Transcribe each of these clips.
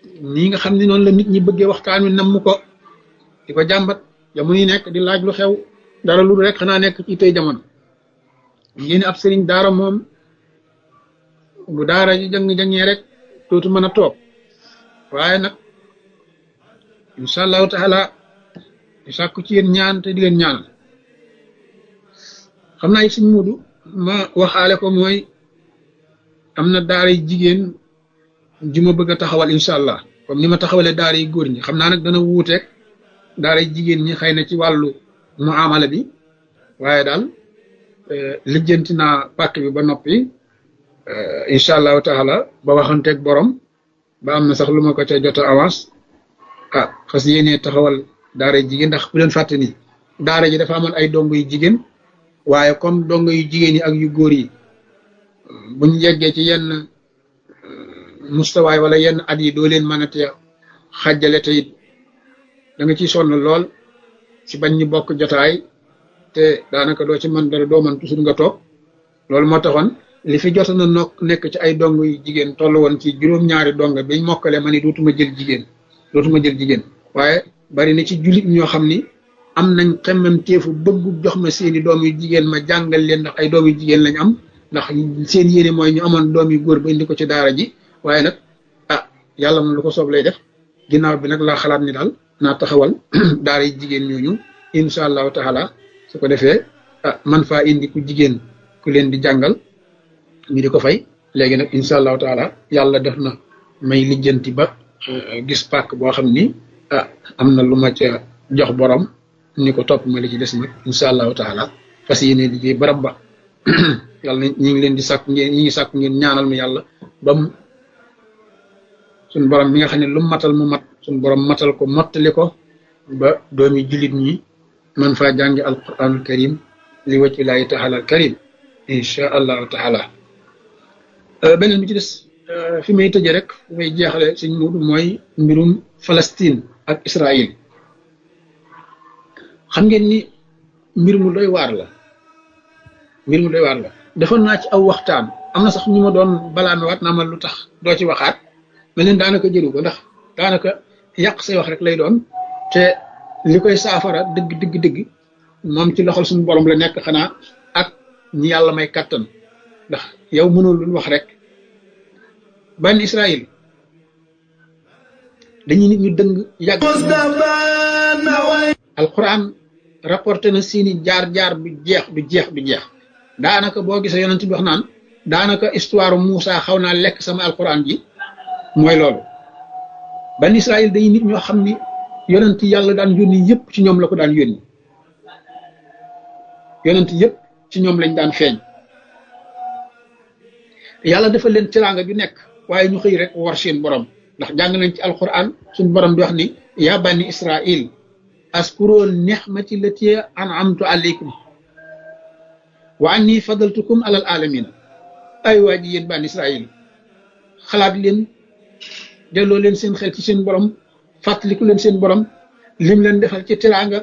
nii nga xam ne noonu la nit ñi bëggee waxtaan wi namm ko di ko jàmbat jamono yi nekk di laaj lu xew dara lu rek xanaa nekk ci tey jamono ngeen ab sëriñ daara moom bu daara ji jàng-jàngee rek dootu mën a toog waaye nag incha allahu taala di sàkku ci yéen ñaan te di leen ñaanal xam naa it suñ mudu ma waxaale ko mooy am na daara yi jigéen ji ma bëgg a taxawal incha allah comme ni ma taxawalee daara yi góor ñi xam naa nag dana wuuteeg daara yi jigéen ñi xëy na ci wàllu muamala bi waaye daal lijjanti naa pàkk bi ba noppi incha allahu taala ba waxanteeg borom ba am na sax lu ma ko ca jot a avance ah fas yéenee taxawal daara yi jigéen ndax bu leen fàtte ni daara ji dafa amoon ay dongo yu jigéen waaye comme dongo yu jigéen yi ak yu góor yi buñ yeggee ci yenn mustawaay wala yenn at yi doo leen mën a te xàjjale te it da nga ciy sonn lool ci bañ ñu bokk jotaay te daanaka doo ci mën dara doo mën toujours nga toog loolu moo taxoon li fi jot na nokk nekk ci ay dong yu jigéen toll woon ci juróom-ñaari dong biñ mokkale ma ni dootuma jël jigéen dootuma jël jigéen waaye bari na ci jullit ñoo xam ni am nañ xemmem teefu bëggu jox ma seeni doom yu jigéen ma jàngal leen ndax ay doom yu jigéen lañ am ndax seen yéene mooy ñu amoon doom yu góor ba indi ko ci daara ji waaye nag ah yàlla moom lu ko soob lay def ginnaaw bi nag laa xalaat ni daal naa taxawal daara yi jigéen ñooñu incha allahu taala su ko defee ah man faa indi ku jigéen ku leen di jàngal ñu di ko fay léegi nag incha allahu taala yàlla def na may lijjanti ba gis pàkk boo xam ni ah am na lu ma ca jox borom ni ko topp ma li ci des nag incha allahu taala fas yéene liggéey barab ba yàlla ñi ngi leen di sàkk ngeen ñi ngi sàkk ngeen ñaanal mi yàlla ba mu suñ borom mi nga xam ne lu matal mu mat suñ borom matal ko mottali ko ba doomi jullit ñi man faa jàngi alquranul karim li wacc laahi taala al karim incha allahu taala beneen bi ci des fi may tëje rek fi may jeexale suñ muudu mooy mbirum Palestine ak Israël xam ngeen ni mbir mu doy waar la mbir mu doy waar la defoon naa ci aw waxtaan am na sax ñu ma doon balaa mi waat naa ma lu tax doo ci waxaat mais leen daanaka jëru ko ndax daanaka yàq say wax rek lay doon te li koy saafara dëgg dëgg dëgg moom ci loxol suñu borom la nekk xanaa ak ñi yàlla may kàttan ndax yow mënul lu wax rek ban Israël dañuy nit ñu dëng yàgg alquran rapporté na seeni jaar-jaar du jeex du jeex du jeex daanaka boo gisee yonent bi wax naan daanaka histoire Moussa xaw naa lekk sama alquran ji mooy loolu ban Israël dañuy nit ñoo xam ni yonent yàlla daan yónni yëpp ci ñoom la ko daan yónni yonent yëpp ci ñoom lañ daan feeñ yàlla dafa leen teraanga ju nekk waaye ñu xëy rek war seen borom ndax jàng nañ ci alquran suñu borom di wax ni yaa bani Israël askuro nixmati lati an'amtu alaykum wa anni fadaltukum alal alamina ay waa ji yéen bani Israël xalaat leen delloo leen seen xel ci seen borom fàttaliku leen seen borom lim leen defal ci teraanga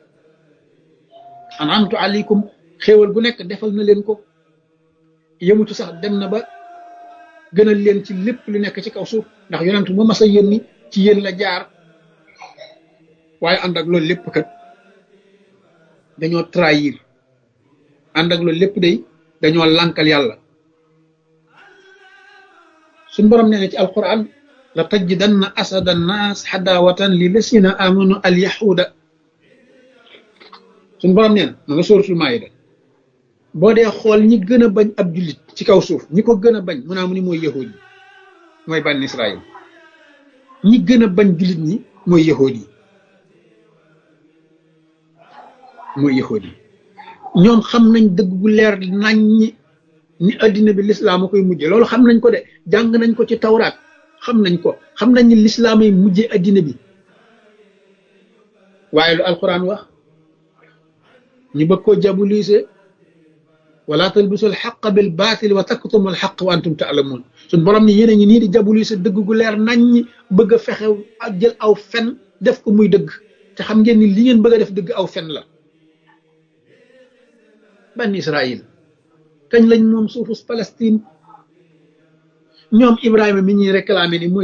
an'amtu alaykum xéewal gu nekk defal na leen ko yëmutu sax dem na ba gënal leen ci lépp lu nekk ci kaw suuf ndax yonent mu mas a yónni ci yéen la jaar waaye ànd ak loolu lépp kat dañoo trahir ànd ak loolu lépp day dañoo lànkal yàlla suñ borom nee na ci alquran la tajidanna asada annaas xadaawatan li lasina amanu al yahuda suñ borom nee na ma nga sóoratul maayida boo dee xool ñi gën a bañ ab jullit ci kaw suuf ñi ko gën a bañ mu naa mu ni mooy yahuud yi mooy bànn Israël ñi gën a bañ jullit ñi mooy yahuud yi mooy yahuud yi ñoom xam nañ dëgg gu leer nañ ñi ni addina bi lislaam a koy mujje loolu xam nañ ko de jàng nañ ko ci tawraat xam nañ ko xam nañ ni lislaam ay mujje addina bi waaye lu alquran wax ñu bëgg koo jabulise wala talbisu alxaqa bil baatil wa taktumu alxaq wa antum taalamun suñ borom ni yéen a ngi nii di jabulise dëgg gu leer nañ ñi bëgg a fexe ak jël aw fen def ko muy dëgg te xam ngeen ni li ngeen bëgg a def dëgg aw fen la ban Israël kañ lañ moom suufus Palestine ñoom Ibrahima mi ñuy réclamé ni mooy